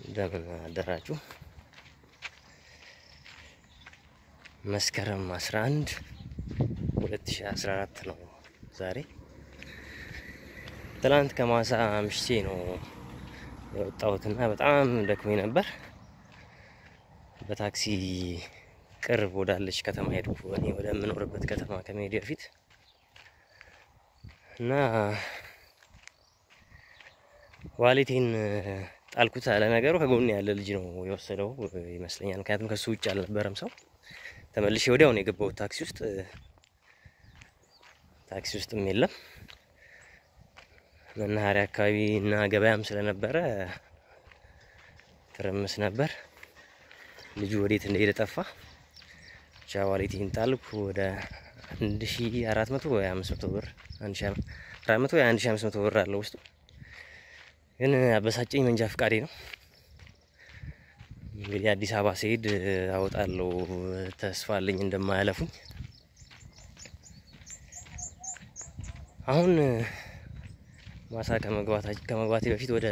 እንደምን አደራችሁ። መስከረም 11 2014 ነው ዛሬ። ትላንት ከማሳ አምሽቼ ነው የወጣሁትና በጣም ደክሞኝ ነበር። በታክሲ ቅርብ ወዳለች ከተማ ሄድኩ፣ እኔ ወደምኖርበት ከተማ ከመሄድ በፊት እና ዋሌቴን ጣልኩት። አለ ነገሩ ከጎን ያለ ልጅ ነው የወሰደው ይመስለኛል። ምክንያቱም ከሱ ውጭ አልነበረም ሰው። ተመልሼ ወዲያው ነው የገባሁት ታክሲ ውስጥ። ታክሲ ውስጥም የለም። መናኸሪያ አካባቢ እና ገበያም ስለነበረ ትርምስ ነበር። ልጁ ወዴት እንደሄደ ጠፋ። ብቻ ዋሌቴን ጣልኩ። ወደ አንድ ሺ አራት መቶ ወይ አምስት መቶ ብር አንድ ሺ አራት መቶ ወይ አንድ ሺ አምስት መቶ ብር አለው ውስጡ። ግን አበሳጨኝ መንጃ ፍቃዴ ነው። እንግዲህ አዲስ አበባ ስሄድ አወጣለሁ ተስፋ አለኝ እንደማያለፉኝ። አሁን ማሳ ከመግባቴ በፊት ወደ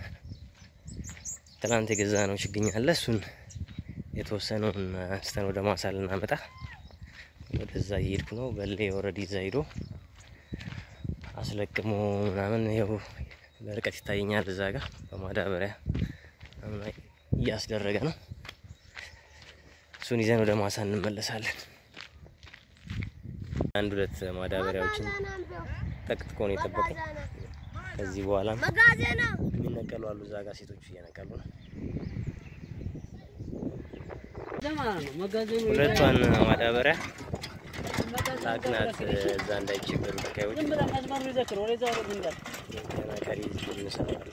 ትናንት የገዛ ነው ችግኝ አለ። እሱን የተወሰነውን አንስተን ወደ ማሳ ልናመጣ ወደዛ እየሄድኩ ነው። በሌ ወረድ ይዛ ሂዶ አስለቅሞ ምናምን ይኸው በርቀት ይታየኛል። እዛ ጋር በማዳበሪያ እያስደረገ ነው። እሱን ይዘን ወደ ማሳ እንመለሳለን። አንድ ሁለት ማዳበሪያዎችን ጠቅጥቆ ነው የጠበቀኝ። ከዚህ በኋላ የሚነቀሉ አሉ። እዛ ጋር ሴቶቹ እየነቀሉ ነው። ሁለቷን ማዳበሪያ ታቅናት እዛ እንዳይቸገሩ ተካዮች ቀሪ እንሰራለን።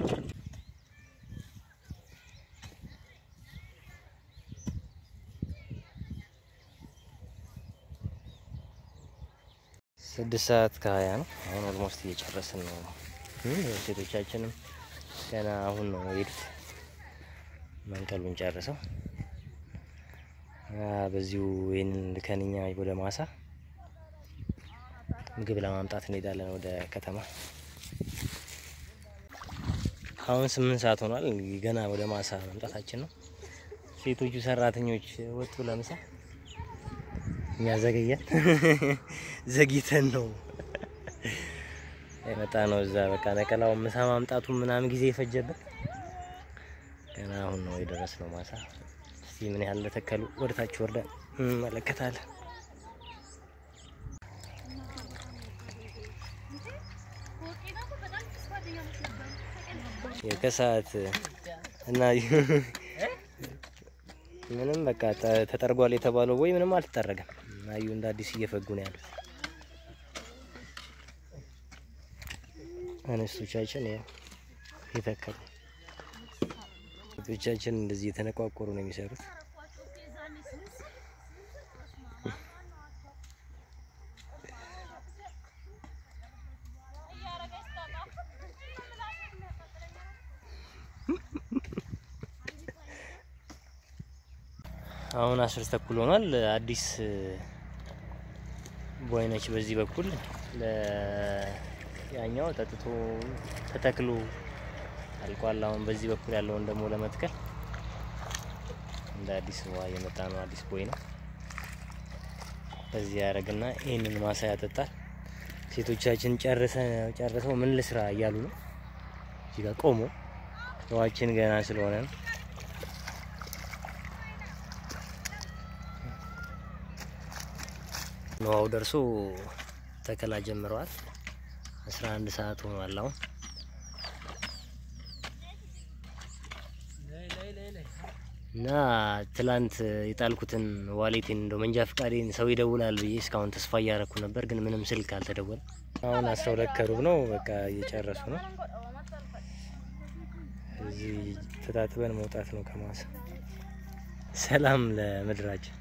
ስድስት ሰዓት ከሀያ ነው። አሁን ኦልሞስት እየጨረስን ነው። ሴቶቻችንም ገና አሁን ነው የሄዱት መንቀሉን ጨርሰው በዚሁ ይህንን ልከንኛ ወደ ማሳ ምግብ ለማምጣት እንሄዳለን ወደ ከተማ። አሁን ስምንት ሰዓት ሆኗል። ገና ወደ ማሳ መምጣታችን ነው። ሴቶቹ ሰራተኞች ወጡ ለምሳ፣ እኛ ዘገየን። ዘግይተን ነው የመጣ ነው። እዛ በቃ ነቀላው ምሳ ማምጣቱ ምናምን ጊዜ የፈጀበት ገና አሁን ነው የደረስ ነው ማሳ። እስቲ ምን ያህል ለተከሉ ወደታች ወርደን እንመለከታለን። የከሰዓት እና ምንም በቃ ተጠርጓል የተባለው ወይ ምንም አልተጠረገም። አዩ እንደ አዲስ እየፈጉ ነው ያሉት አነስቶቻችን ያው የተከሉ ቶቻችን እንደዚህ የተነቋቆሩ ነው የሚሰሩት። አሁን አስር ተኩል ሆኗል። አዲስ ቦይነች በዚህ በኩል ያኛው ጠጥቶ ተተክሎ አልቋል። አሁን በዚህ በኩል ያለውን ደግሞ ለመትከል እንደ አዲስ ውሃ እየመጣ ነው። አዲስ ቦይ ነው። በዚህ ያደርግና ይህንን ማሳ ያጠጣል። ሴቶቻችን ጨርሰው ምን ልስራ እያሉ ነው። እዚህ ጋር ቆሞ ውሃችን ገና ስለሆነ ነው። ውሃው ደርሶ ተከላ ጀምረዋል። አስራ አንድ ሰዓት ሆኗል አሁን እና ትላንት የጣልኩትን ዋሌቴን እንደው መንጃ ፍቃዴን ሰው ይደውላል ብዬ እስካሁን ተስፋ እያረኩ ነበር፣ ግን ምንም ስልክ አልተደወለም። አሁን አስራ ሁለት ከሩብ ነው። በቃ እየጨረሱ ነው። እዚህ ተጣጥበን መውጣት ነው ከማሳ። ሰላም ለምድራችን።